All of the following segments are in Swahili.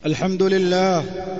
الحمد لله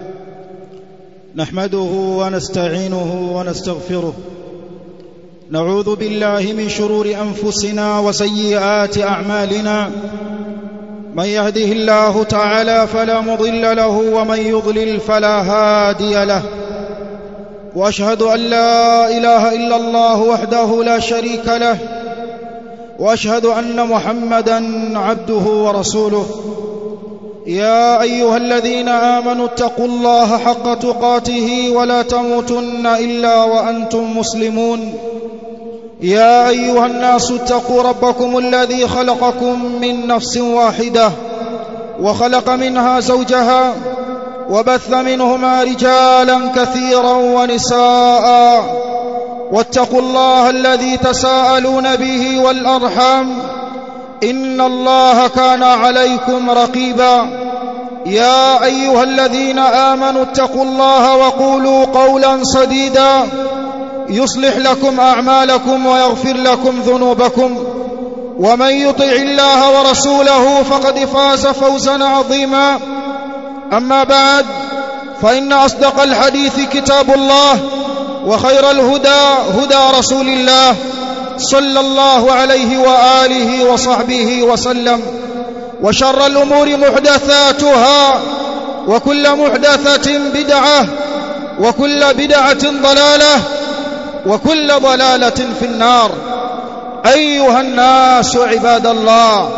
نحمده ونستعينه ونستغفره نعوذ بالله من شرور انفسنا وسيئات اعمالنا من يهده الله تعالى فلا مضل له ومن يضلل فلا هادي له واشهد ان لا اله الا الله وحده لا شريك له واشهد ان محمدا عبده ورسوله يا ايها الذين امنوا اتقوا الله حق تقاته ولا تموتن الا وانتم مسلمون يا ايها الناس اتقوا ربكم الذي خلقكم من نفس واحده وخلق منها زوجها وبث منهما رجالا كثيرا ونساء واتقوا الله الذي تساءلون به والارحام ان الله كان عليكم رقيبا يا ايها الذين امنوا اتقوا الله وقولوا قولا سديدا يصلح لكم اعمالكم ويغفر لكم ذنوبكم ومن يطع الله ورسوله فقد فاز فوزا عظيما اما بعد فان اصدق الحديث كتاب الله وخير الهدى هدى رسول الله صلى الله عليه واله وصحبه وسلم وشر الامور محدثاتها وكل محدثه بدعه وكل بدعه ضلاله وكل ضلاله في النار ايها الناس عباد الله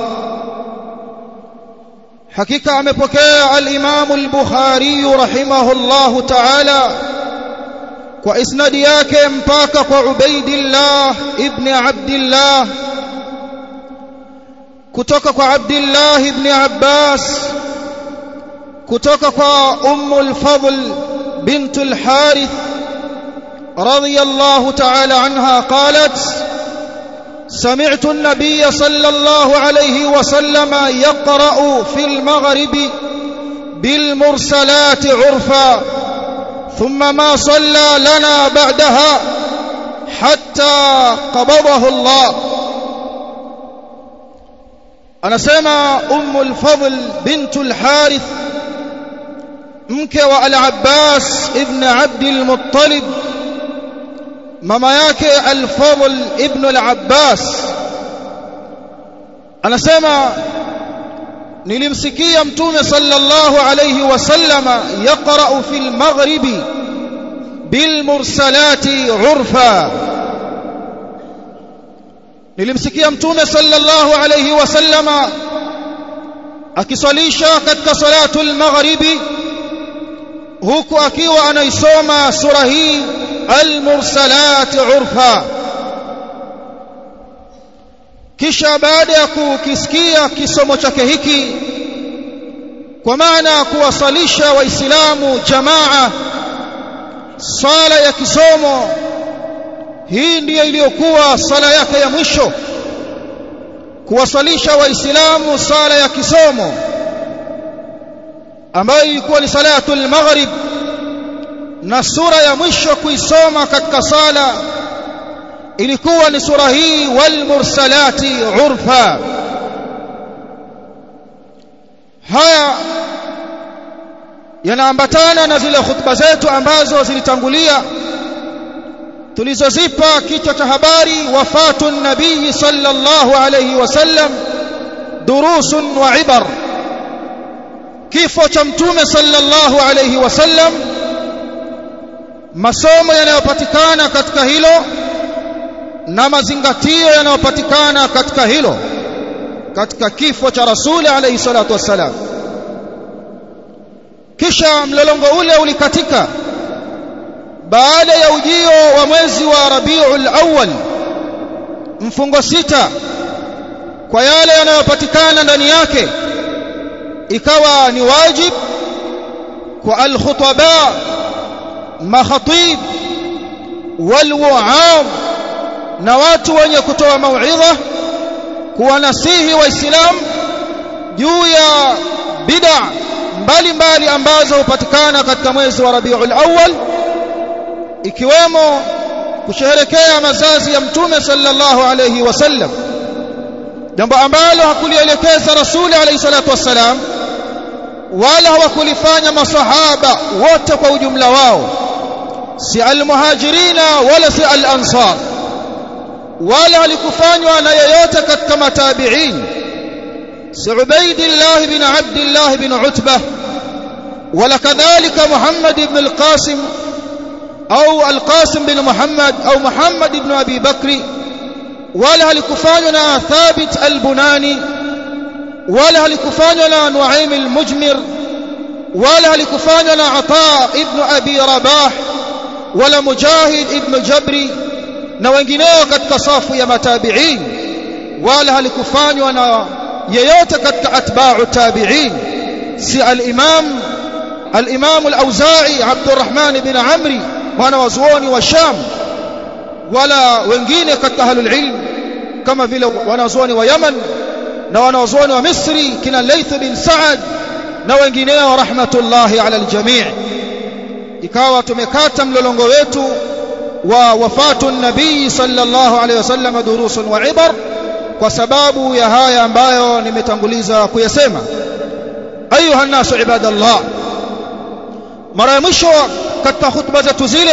حقيقه amepokea al-Imam al-Bukhari rahimahullahu ta'ala kwa isnadi yake mpaka kwa Ubaidillah ibn Abdullah kutoka kwa Abdullah ibn Abbas kutoka kwa Ummu al-Fadl bint al-Harith radiyallahu ta'ala anha qalat سمعت النبي صلى الله عليه وسلم يقرأ في المغرب بالمرسلات عرفا ثم ما صلى لنا بعدها حتى قبضه الله أنا سمع أم الفضل بنت الحارث mke wa al-Abbas ibn Abd al-Muttalib mama yake al-Fadl ibn al-Abbas anasema nilimsikia mtume sallallahu alayhi wasallama yaqra'u fil maghribi bil mursalati urfa nilimsikia mtume sallallahu alayhi wasallama akiswalisha katika salatul maghribi huku akiwa anaisoma sura hii al-mursalat urfa kisha baada ya kukisikia kisomo chake hiki kwa maana kuwasalisha waislamu jamaa sala ya kisomo hii ndiyo iliyokuwa sala yake ya mwisho kuwasalisha waislamu sala ya kisomo ambayo ilikuwa ni salatul maghrib na sura ya mwisho kuisoma katika sala ilikuwa ni sura hii wal mursalati urfa haya yanaambatana na zile khutba zetu ambazo zilitangulia tulizozipa kichwa cha habari wafatu nabii sallallahu alayhi wasallam durusun wa ibar kifo cha mtume sallallahu alayhi wasallam masomo yanayopatikana katika hilo na mazingatio yanayopatikana katika hilo katika kifo cha rasuli alayhi salatu wassalam kisha mlolongo ule ulikatika baada ya ujio wa mwezi wa Rabiul Awwal mfungo sita kwa yale yanayopatikana ndani yake ikawa ni wajib kwa al-khutaba makhatib walwa'am na watu wenye kutoa mauidha kuwanasihi waislamu juu ya bid'a mbalimbali ambazo hupatikana katika mwezi wa Rabiul Awwal ikiwemo kusherehekea mazazi ya mtume sallallahu alayhi wasallam jambo ambalo hakulielekeza rasuli alayhi salatu wassalam wala hawakulifanya masahaba wote kwa ujumla wao si almuhajirina wala si al-ansar wala halikufanywa na yeyote katika matabi'in si Ubaidillah bin Abdullah bin Utbah wala kadhalika Muhammad ibn al-Qasim au al-Qasim bin Muhammad au Muhammad ibn Abi Bakri wala halikufanywa na Thabit al-Bunani wala halikufanywa na Nuaim al-Mujmir wala halikufanywa na Ata ibn Abi Rabah wala Mujahid ibn Jabri na wengineo katika safu ya matabi'in wala halikufanywa na yeyote katika atba'u tabi'in si al-Imam al-Imam al-Auza'i Abdurrahman ibn Amri mwana wa zuoni wa Sham wala wengine katika ahlul ilm kama vile wanazuoni wa Yaman na wanazuoni wa Misri kina Layth bin Sa'ad na wengineo rahmatullahi ala aljami' ikawa tumekata mlolongo wetu wa wafatu nabii sallallahu alayhi wasallam durusun wa ibar kwa sababu ya haya ambayo nimetanguliza kuyasema ayuha nasu ibadallah mara ya mwisho katika hutuba zetu zile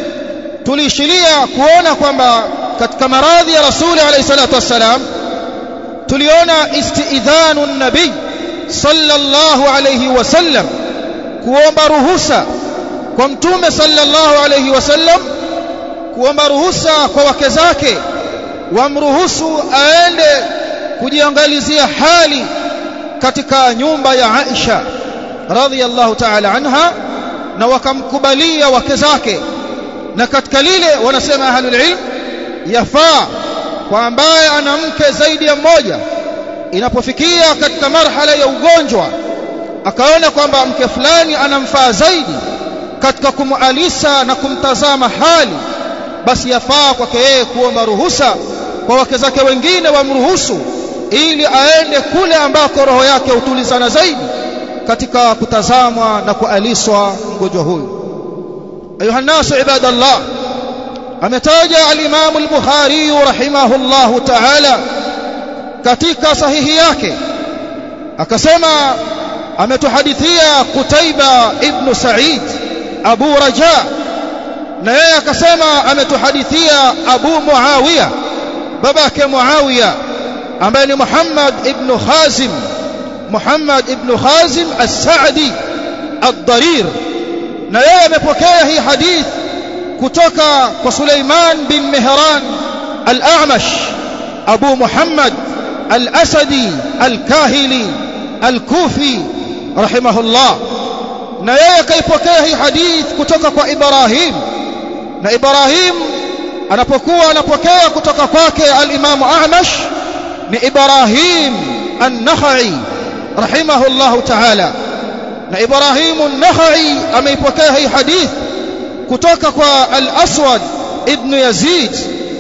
tuliishilia kuona kwamba katika maradhi ya rasuli alayhi salatu wassalam tuliona istidhanu nabii sallallahu alayhi wasallam kuomba ruhusa kwa mtume sallallahu alayhi wasallam kuomba ruhusa kwa wake zake wamruhusu aende kujiangalizia hali katika nyumba ya Aisha radhiyallahu ta'ala anha na wakamkubalia wake zake na katika lile wanasema ahlul ilm yafaa kwa ambaye ana mke zaidi ya mmoja inapofikia katika marhala ya ugonjwa akaona kwamba mke fulani anamfaa zaidi katika kumualisa na kumtazama hali basi yafaa kwake yeye kuomba ruhusa kwa wake zake wengine wamruhusu ili aende kule ambako roho yake hutulizana zaidi katika kutazamwa na kualiswa mgonjwa huyu ayuha nasu ibadallah ametaja al-Imam al-Bukhari rahimahullahu ta'ala katika sahihi yake akasema ametuhadithia Qutaiba ibn Sa'id Abu Raja na yeye akasema ametuhadithia Abu Muawiya babake Muawiya ambaye ni Muhammad ibn Khazim Muhammad ibn Khazim as-Sa'di ad-Darir na yeye amepokea hii hadith kutoka kwa Suleiman bin Mihran al-A'mash Abu Muhammad al-Asadi al-Kahili al-Kufi rahimahullah na yeye kaipokea hii hadith kutoka kwa Ibrahim na Ibrahim anapokuwa anapokea kutoka kwake al-Imam A'mash ni Ibrahim an-Nakhai rahimahullah ta'ala na Ibrahim an-Nakhai ameipokea hii hadith kutoka kwa al-Aswad ibn Yazid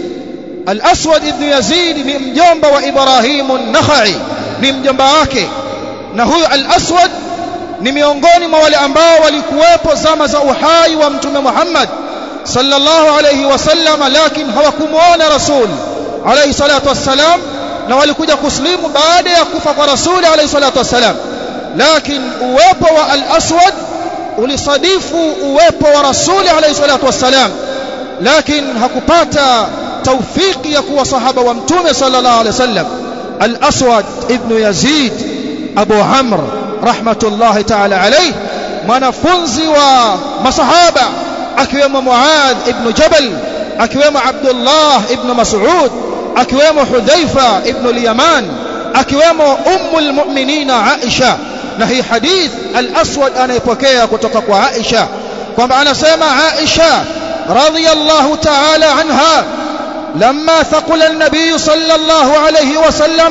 al-Aswad ibn Yazid ni mjomba wa Ibrahim an-Nakhai ni mjomba wake na huyu al-Aswad ni miongoni mwa wale ambao walikuwepo zama za uhai wa mtume Muhammad sallallahu alayhi wasallam lakini hawakumuona rasul alayhi salatu wassalam na walikuja kuslimu baada ya kufa kwa rasul alayhi salatu wassalam lakini uwepo wa al-aswad ulisadifu uwepo wa rasul alayhi salatu wassalam lakini hakupata tawfiki ya kuwa sahaba wa mtume sallallahu alayhi wasallam al-aswad ibn yazid abu amr rahmatullahi ta'ala alayhi mwanafunzi wa masahaba akiwemo Muadh ibn Jabal akiwemo Abdullah ibn Mas'ud akiwemo Hudhaifa ibn al-Yaman akiwemo ummul mu'minina Aisha na hii hadith al-Aswad anaipokea kutoka kwa Aisha kwamba anasema Aisha radhiyallahu ta'ala anha lamma thaqula an-nabiy sallallahu alayhi wasallam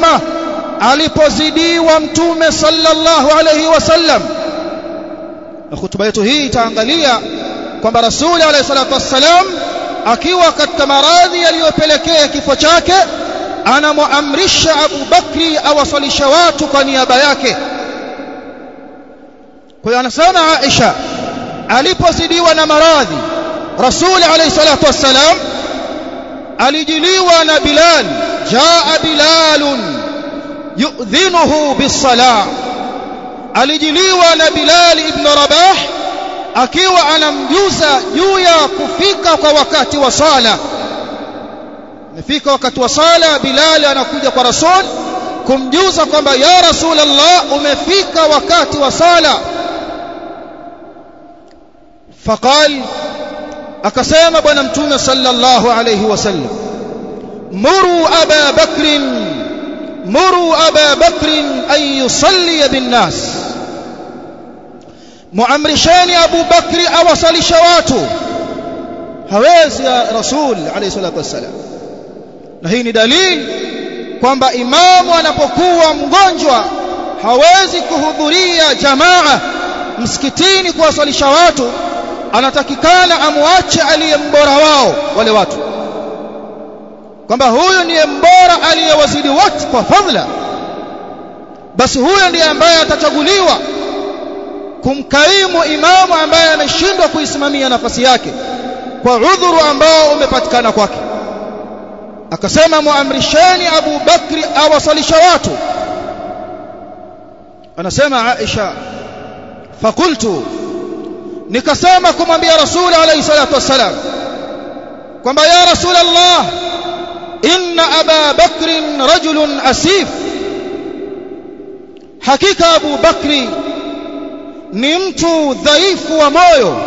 alipozidiwa mtume sallallahu alayhi wasallam na hutuba yetu hii itaangalia kwamba rasuli alayhi salatu wassalam akiwa katika maradhi yaliyopelekea kifo chake anamuamrisha Abu Bakri awasalisha watu kwa niaba yake kwa hiyo anasema Aisha alipozidiwa na maradhi rasuli alayhi salatu wassalam alijiliwa na Bilal jaa Bilalun yu'dhinuhu bis-salah alijiliwa na Bilal ibn Rabah akiwa anamjuza juu ya kufika kwa wakati wa sala imefika wakati wa sala Bilal anakuja kwa Rasul kumjuza kwamba ya Rasulullah umefika wakati wa sala faqal akasema bwana mtume sallallahu alayhi wasallam muru aba bakr muru aba bakr an yusalli bin nas muamrisheni Abu Bakri awasalisha watu hawezi ya Rasul alayhi salatu wassalam na hii ni dalili kwamba imamu anapokuwa mgonjwa hawezi kuhudhuria jamaa msikitini kuwasalisha watu anatakikana amwache aliye mbora wao wale watu kwamba huyu ndiye mbora aliyewazidi wote kwa fadhila basi huyo ndiye ambaye atachaguliwa kumkaimu imamu ambaye ameshindwa kuisimamia nafasi yake kwa udhuru ambao umepatikana kwake akasema muamrisheni Abu Bakri awasalisha watu anasema Aisha fakultu nikasema kumwambia Rasul alayhi salatu wassalam kwamba ya Rasul Allah inna Aba Bakr rajulun asif hakika Abu Bakri ni mtu dhaifu wa moyo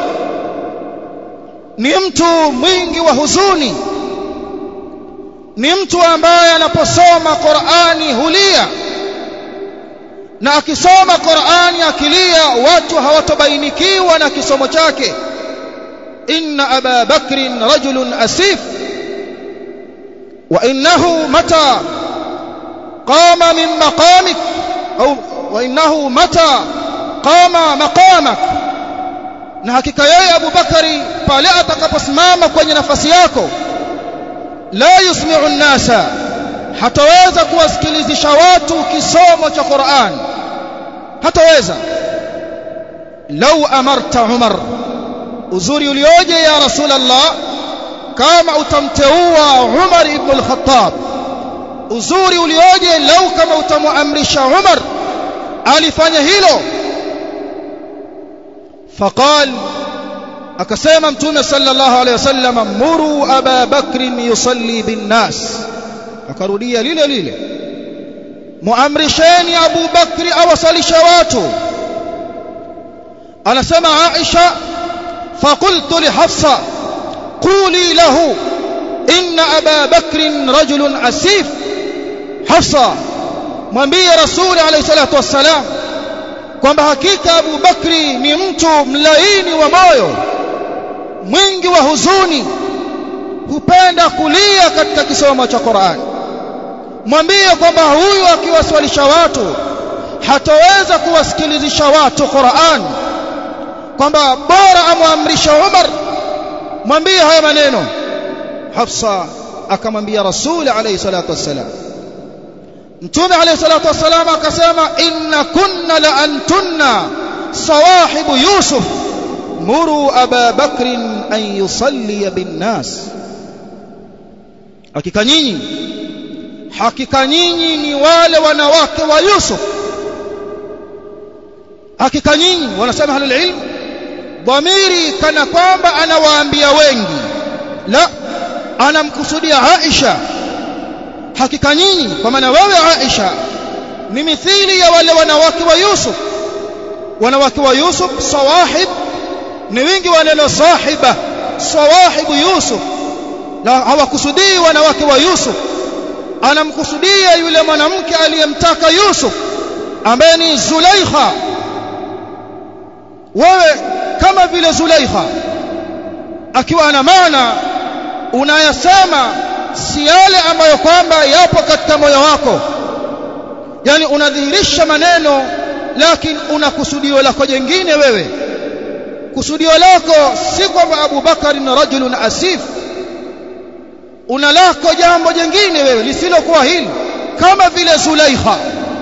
ni mtu mwingi wa huzuni ni mtu ambaye anaposoma Qur'ani hulia na akisoma Qur'ani akilia watu hawatobainikiwa na kisomo chake inna aba bakrin rajulun asif wa innahu mata qama min maqamik au wa innahu mata qama maqamak na hakika yeye Abu Bakari pale atakaposimama kwenye nafasi yako la yusmi'u an-nasa hataweza kuwasikilizisha watu kisomo cha Qur'an hataweza lau amarta Umar uzuri ulioje ya Rasulullah kama utamteua Umar ibn al-Khattab uzuri ulioje lau kama utamuamrisha Umar alifanya hilo faqal akasema mtume sallallahu alaihi wasallam muru aba bakr yusalli bin nas akarudia lile lile muamrisheni Abu Bakri awasalisha watu anasema Aisha faqultu li Hafsa quli lahu inna Aba Bakr rajulun asif Hafsa mwambie Rasul alayhi salatu wassalam kwamba hakika Abu Bakri ni mtu mlaini wa moyo mwingi wa huzuni hupenda kulia katika kisomo cha Qur'an mwambie kwamba huyu akiwaswalisha watu hataweza kuwasikilizisha watu Qur'an kwamba bora amwamrisha Umar mwambie haya maneno Hafsa akamwambia Rasul alayhi salatu wassalam Mtume alayhi salatu wassalam akasema inna kunna la antunna sawahibu Yusuf muru Aba Bakr an yusalli bin nas hakika nyinyi hakika nyinyi ni wale wanawake wa Yusuf hakika nyinyi wanasema ahlul ilm dhamiri kana kwamba anawaambia wengi la anamkusudia Aisha hakika nyinyi kwa maana wewe Aisha ni mithili ya wale wanawake wa Yusuf wanawake wa Yusuf sawahib ni wingi wa neno sahiba sawahibu Yusuf na hawakusudii wanawake wa Yusuf anamkusudia yule mwanamke aliyemtaka Yusuf ambaye ni Zulaikha wewe kama vile Zulaikha akiwa ana maana unayasema si yale ambayo kwamba yapo katika moyo wako yani unadhihirisha maneno lakini una kusudio lako jingine wewe kusudio lako si kwamba Abu Bakar ni rajulun asif una lako jambo jingine wewe lisilokuwa hili kama vile Zulaikha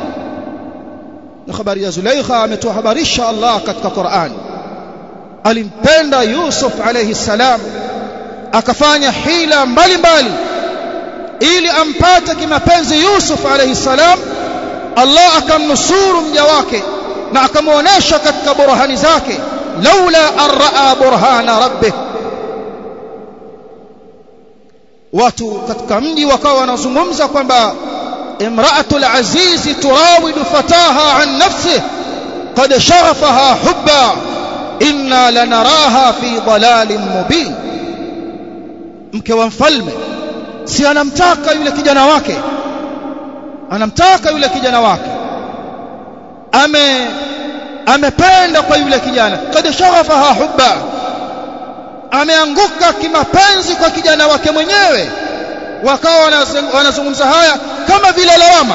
na habari ya Zulaikha ametuhabarisha Allah katika Qur'an alimpenda Yusuf alayhi salam akafanya hila mbalimbali ili ampate kimapenzi Yusuf alayhi salam Allah akamnusuru mja wake na akamuonesha katika burhani zake laula an raa burhana rabbih watu katika mji wakawa wanazungumza kwamba imra'atul azizi turawidu fataha an nafsihi qad shaghafaha hubba inna lanaraha fi dalalin mubin mke wa mfalme si anamtaka yule kijana wake anamtaka yule kijana wake ame amependa kwa yule kijana qad shaghafaha hubba ameanguka kimapenzi kwa kijana wake mwenyewe wakawa wanazungumza haya kama vile lawama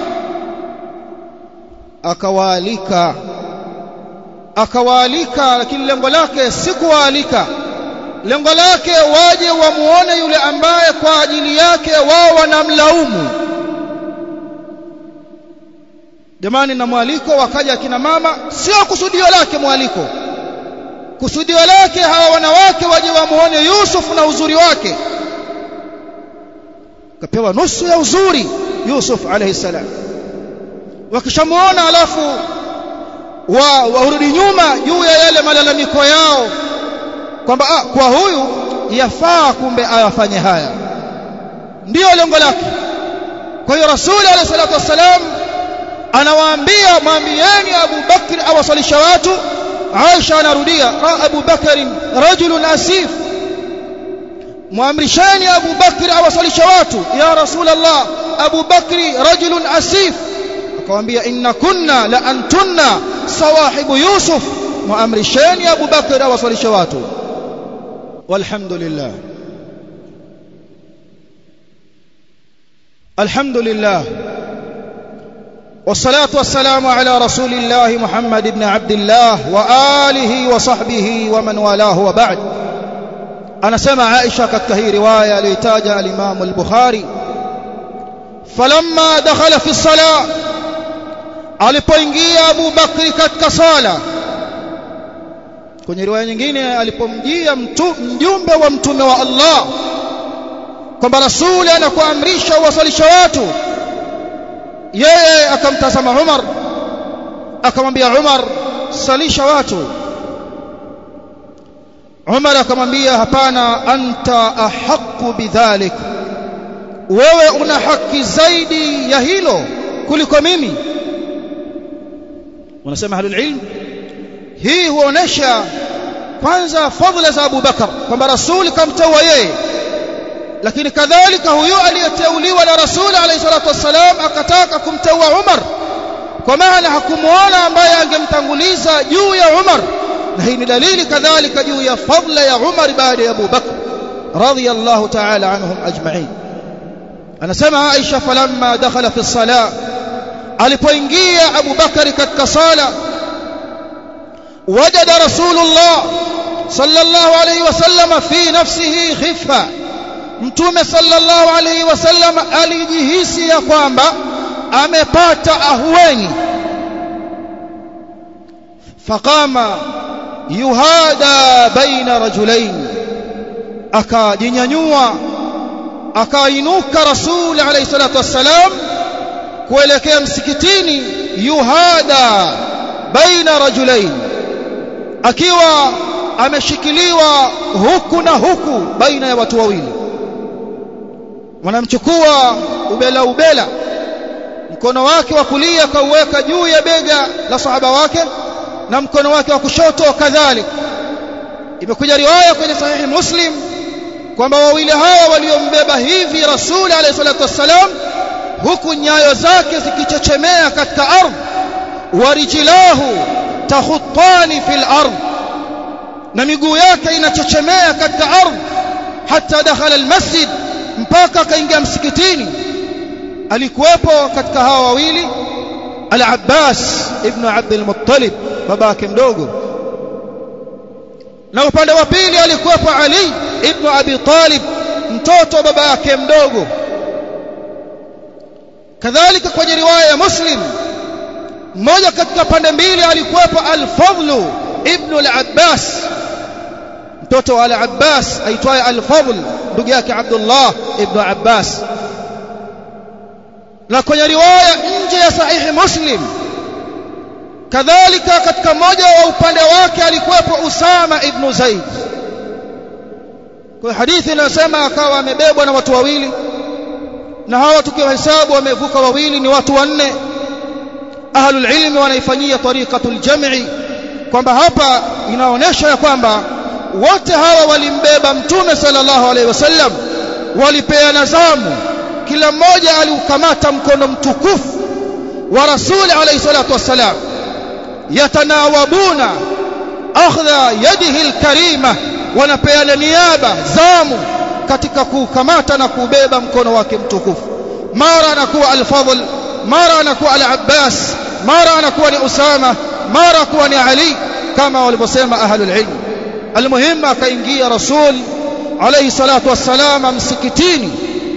akawaalika akawaalika lakini lengo lake si kuwaalika lengo lake waje wamuone yule ambaye kwa ajili yake wao wanamlaumu jamani na mwaliko wakaja akina mama sio kusudio lake mwaliko kusudio lake hawa wanawake waje wamuone Yusuf na uzuri wake kapewa nusu ya uzuri Yusuf alayhi salam wakishamuona alafu wa warudi nyuma juu ya yale malalamiko yao kwamba ah, kwa huyu yafaa kumbe ayafanye haya ndiyo lengo lake kwa hiyo rasuli alayhi salatu wassalam anawaambia mwambieni Abu Bakr awasalisha watu Aisha anarudia Abu Bakr rajulun asif muamrisheni Abu Bakr awasalisha watu ya Rasulullah Abu Bakri rajulun asif akamwambia inna kunna la antunna sawahibu Yusuf muamrisheni Abu Bakr awasalisha watu walhamdulillah alhamdulillah والصلاة والسلام على رسول الله محمد بن عبد الله وآله وصحبه ومن والاه وبعد أنا سمع عائشة كتهي رواية ليتاج الإمام البخاري فلما دخل في الصلاة alipoingia Abu Bakri katika sala kwenye riwaya nyingine alipomjia mjumbe wa mtume wa Allah kwamba rasuli anakuamrisha uwasalisha watu yeye akamtazama Umar akamwambia Umar salisha watu Umar akamwambia hapana anta ahqqu bidhalik wewe una haki zaidi ya hilo kuliko mimi wanasema ahlul ilm hii huonesha kwanza fadhila za Abu Bakar kwamba rasuli kamteua yeye lakini kadhalika huyo aliyeteuliwa na rasuli alayhi salatu wassalam akataka kumteua Umar kwa maana hakumuona ambaye angemtanguliza juu ya Umar na hii ni dalili kadhalika juu ya fadla ya Umar baada ya Abu Bakr radiyallahu ta'ala anhum ajma'in anasema Aisha falamma dakhala fi salah alipoingia Abu Bakari katika sala wajada Rasulullah sallallahu alayhi wasallam fi nafsihi khifa Mtume sallallahu alayhi wasallam alijihisi ya kwamba amepata ahueni faqama yuhada baina rajulain akajinyanyua akainuka rasul alayhi salatu wassalam kuelekea msikitini yuhada baina rajulain akiwa ameshikiliwa huku na huku baina ya watu wawili wanamchukua ubela ubela mkono wake wa kulia kauweka juu ya bega la sahaba wake na mkono wake wa kushoto kadhalika imekuja riwaya kwenye sahihi muslim kwamba wawili hawa waliombeba hivi rasuli alayhi salatu wassalam huku nyayo zake zikichechemea katika ardhi warijilahu takhuttani fil ardh na miguu yake inachechemea katika ardhi hata dakhala almasjid mpaka akaingia msikitini alikuwepo katika hawa wawili al-Abbas ibn Abd al-Muttalib babake mdogo na upande wa pili alikuwepo Ali ibn Abi Talib mtoto baba yake mdogo kadhalika kwenye riwaya ya Muslim mmoja katika pande mbili alikuwepo al-Fadl ibn al-Abbas mtoto wa al-Abbas aitwaye al-Fadl ndugu yake Abdullah ibn Abbas na kwenye riwaya nje ya sahihi Muslim kadhalika katika mmoja wa upande wake alikuwepo Usama ibn Zaid kwa hadithi inasema akawa amebebwa na watu wawili na hawa tukiwahesabu wamevuka wawili ni watu wanne ahlul ilmi wanaifanyia tariqatul jam'i kwamba hapa inaonyesha ya kwamba wote hawa walimbeba mtume sallallahu alaihi wasallam walipeana zamu kila mmoja aliukamata mkono mtukufu wa rasuli alayhi salatu wassalam yatanawabuna akhdha yadihi alkarima wanapeana niaba zamu katika kukamata na kubeba mkono wake mtukufu mara anakuwa al-Fadl mara anakuwa al-Abbas mara anakuwa ni Usama mara kuwa ni Ali kama walivyosema ahlul ilm almuhim akaingia rasul alayhi salatu wassalam msikitini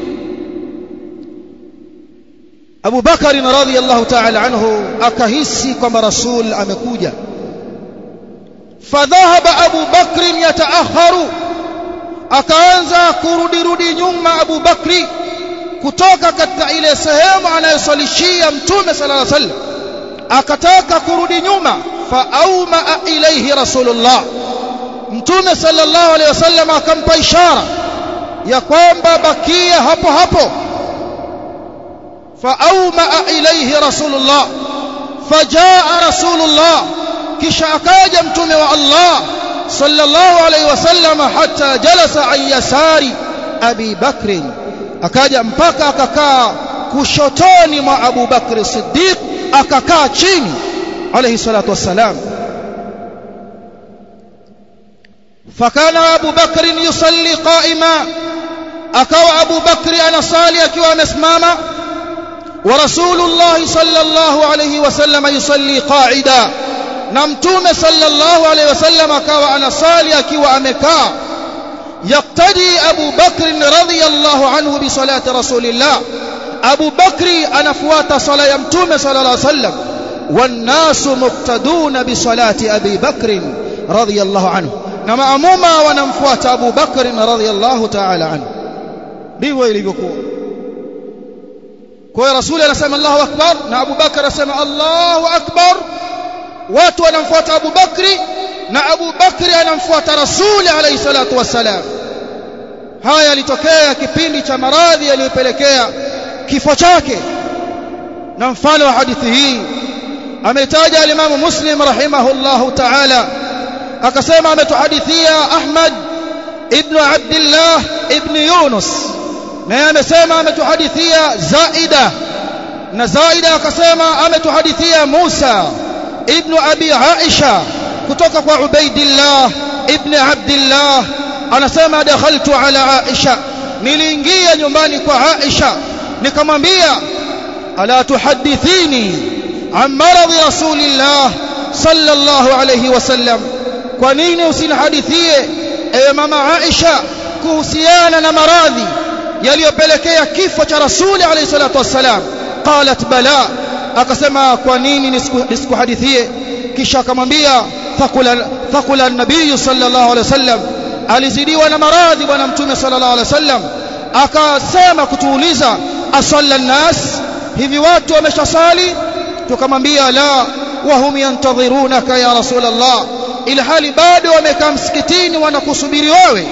Abu Bakar radhiyallahu ta'ala anhu akahisi kwamba rasul amekuja fadhahaba Abu Bakr yataakharu akaanza kurudi rudi nyuma Abu Bakri kutoka katika ile sehemu anayosalishia mtume sallallahu alaihi wasallam akataka kurudi nyuma faauma ilaihi rasulullah mtume sallallahu alaihi wasallam akampa ishara ya kwamba bakia hapo hapo faauma ilaihi rasulullah fajaa rasulullah kisha akaja mtume wa Allah sallallahu alaihi wasallam hata jalasa an yasari abi bakr akaja mpaka akakaa kushotoni mwa Abu Bakr Siddiq akakaa chini alayhi salatu wassalam fakana Abu Bakr yusalli qa'ima akawa Abu Bakr anasali akiwa amesimama wa Rasulullah sallallahu alayhi wasallam yusalli qa'ida na mtume sallallahu alayhi wasallam akawa anasali akiwa amekaa يقتدي أبو بكر رضي الله عنه بصلاة رسول الله أبو بكر أنفوات صلاة يمتوم صلى الله عليه وسلم والناس مقتدون بصلاة أبي بكر رضي الله عنه نما أموما ونمفوات أبو بكر رضي الله تعالى عنه ndivyo ilivyokuwa kwa hiyo rasuli anasema Allahu akbar na Abu Bakar anasema Allahu akbar watu wanamfuata Abu Bakri na Abu Bakri anamfuata Rasuli alayhi salatu wassalam haya yalitokea kipindi cha maradhi yaliyopelekea kifo chake na mfano wa hadithi hii ametaja alimamu Muslim rahimahullahu ta'ala akasema ametuhadithia Ahmad ibn Abdullah ibn Yunus na amesema ametuhadithia Zaida na Zaida akasema ametuhadithia Musa ibn Abi Aisha kutoka kwa Ubaidillah ibn Abdullah anasema dakhaltu ala Aisha niliingia nyumbani kwa Aisha nikamwambia ala tuhaddithini an maradhi rasulillah sallallahu alayhi wasallam kwa nini usinihadithie ewe mama Aisha kuhusiana na maradhi yaliyopelekea kifo cha rasuli alayhi salatu wassalam qalat bala akasema kwa nini nisikuhadithie kisha akamwambia thaqula thaqula an-nabiy sallallahu alayhi wasallam alizidiwa na maradhi bwana mtume sallallahu alayhi wasallam akasema kutuuliza asalla an-nas hivi watu wameshasali tukamwambia la wahum yantadhirunaka ya rasul Allah ila hali bado wamekaa msikitini wanakusubiri wewe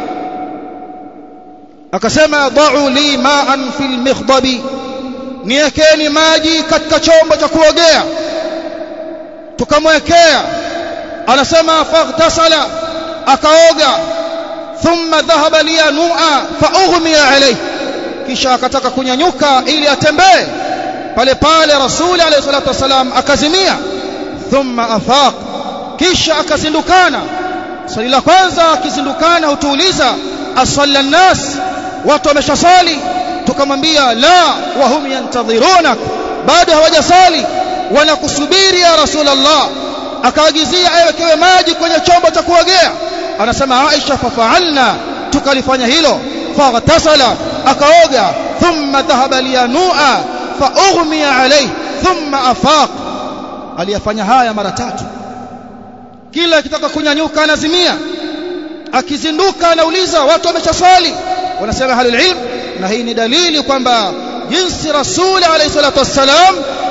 akasema da'u li ma'an fil mikhdabi niwekeni maji katika chombo cha kuogea tukamwekea anasema faghtasala akaoga thumma dhahaba liyanua faughmiya alayhi kisha akataka kunyanyuka ili atembee pale pale rasuli alayhi salatu wasalam akazimia thumma afaq kisha akazindukana swali la kwanza akizindukana hutuuliza asalla nnas watu wameshasali tukamwambia la wahum yantadhirunak bado hawajasali wanakusubiri ya rasulullah akaagizia awekewe maji kwenye chombo cha kuogea anasema Aisha fafaalna tukalifanya hilo faghtasala akaoga thumma dhahaba liyanua faughmiya alayhi thumma afaq aliyafanya haya mara tatu kila akitaka kunyanyuka anazimia akizinduka anauliza watu wameshaswali wanasema halul ilm na hii ni dalili kwamba jinsi rasuli alayhi salatu wassalam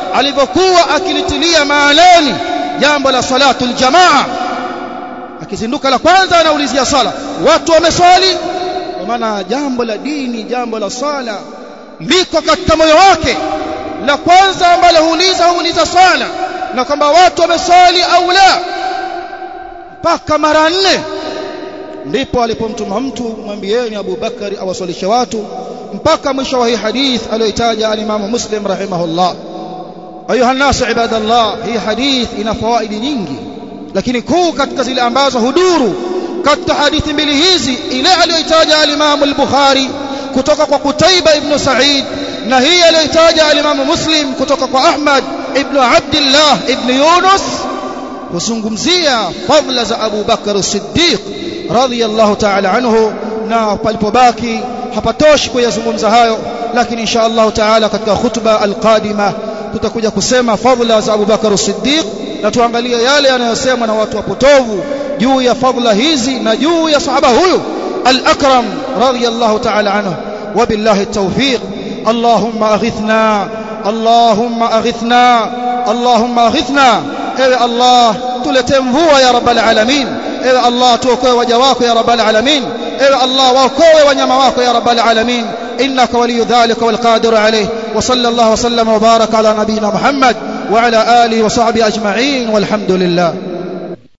alivyokuwa akilitilia maanani jambo la salatul jamaa akizinduka la kwanza anaulizia sala watu wameswali kwa maana jambo la dini jambo la sala liko katika moyo wake la kwanza ambalo huuliza huuliza sala na kwamba watu wameswali au la mpaka mara nne ndipo alipomtuma mtu mwambieni Abu Bakari awaswalishe watu mpaka mwisho wa hii hadith aliyoitaja al-Imam Muslim rahimahullah ayuha nasu ibadallah hii hadith ina fawaidi nyingi lakini kuu katika zile ambazo huduru katika hadithi mbili hizi ile aliyoitaja al-Imam al-Bukhari kutoka kwa Qutaiba ibn Sa'id na hii aliyoitaja al-Imam Muslim kutoka kwa Ahmad ibn Abdullah ibn Yunus kuzungumzia fadhila za Abu Bakar as-Siddiq radhiyallahu ta'ala anhu na palipobaki hapatoshi kuyazungumza hayo lakini insha Allah ta'ala katika khutba al-qadima tutakuja kusema fadhila za Abu Bakar as-Siddiq na tuangalie yale yanayosemwa na watu wapotovu juu ya fadhila hizi na juu ya sahaba huyu al-akram radhiyallahu ta'ala anhu wabillahi at-tawfiq اللهم اغثنا اللهم اغثنا اللهم اغثنا ewe Allah tuletee mvua ya rabbal alamin ewe Allah tuokoe waja wako ya rabbal alamin ewe Allah waokoe wanyama wako ya rabbal alamin innaka waliyu dhalika wal qadir alayh wa sallallahu wa sallama wa baraka ala nabiyyina Muhammad wa ala alihi wa sahbihi ajma'in walhamdulillah